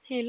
ሄሎ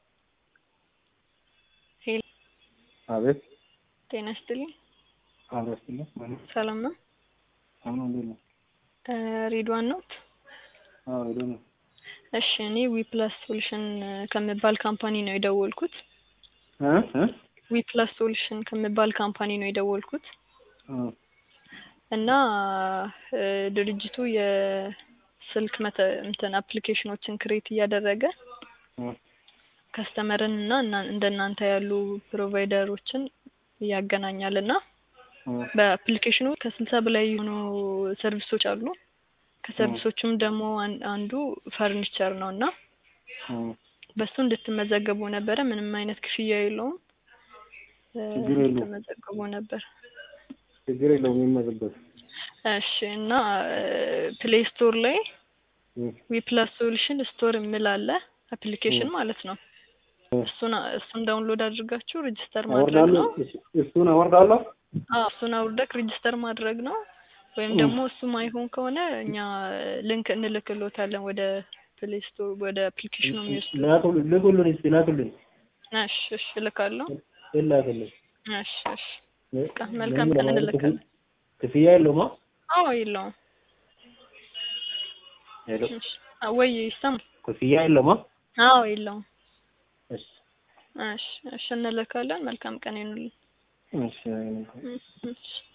ሄሎ አቤት ጤና ይስጥልኝ። አቤት ይስጥልኝ። ማነው? ሰላም ነው? አሁን እንዴት ነው? እ ሬድዋን ነው? አዎ ሄዶ ነው። እሺ እኔ ዊፕላስ ሶሉሽን ከሚባል ካምፓኒ ነው የደወልኩት። እ እ ዊፕላስ ሶሉሽን ከሚባል ካምፓኒ ነው የደወልኩት እ እና እ ድርጅቱ የስልክ መተ እንትን አፕሊኬሽኖችን ክሬት እያደረገ እ ከስተመርን እና እና እንደናንተ ያሉ ፕሮቫይደሮችን ያገናኛል እና እ በአፕሊኬሽኑ ከስልሳ በላይ የሆኑ ሰርቪሶች አሉ። ከሰርቪሶቹም ደግሞ አን- አንዱ ፈርኒቸር ነው እና እ በሱ እንድትመዘገቡ ነበረ። ምንም አይነት ክፍያ የለውም። እ ችግር የለውም። እንድትመዘገቡ ነበር። ችግር የለውም የሚመዝበት እሺ እና ፕሌይ ስቶር ላይ እ ዊፕላስ ሶሉሽን ስቶር የሚል አለ አፕሊኬሽን እ ማለት ነው። እ እሱን እሱን ዳውንሎድ አድርጋችሁ ሬጅስተር ማድረግ አወርዳለሁ ነው። እሱ- እሱን አወርዳለሁ። አዎ እሱን አውርደክ ሬጅስተር ማድረግ ነው። ወይም እ ደግሞ እሱ ማይሆን ከሆነ እኛ ሊንክ እንልክሎታለን ወደ ፕሌይ ስቶር ወደ አፕሊኬሽኑ የሚወስድ ላኩልኝ ልኩልኝ እስኪ ላኩልኝ እሺ እሺ እልካለሁ። ላኩልኝ። እሺ እሺ ለ- በቃ መልካም ለምን ቀን ለማለት እንልካለን። ክፍያ ክፍያ የለውም? አ? አዎ የለውም። ሄሎ እሺ አ- ወይ ይሰማል? ክፍያ የለውም? አ? አዎ የለውም። እሺ እሺ እሺ እንልካለን። መልካም ቀን ይሁንልኝ። እሺ እሺ እሺ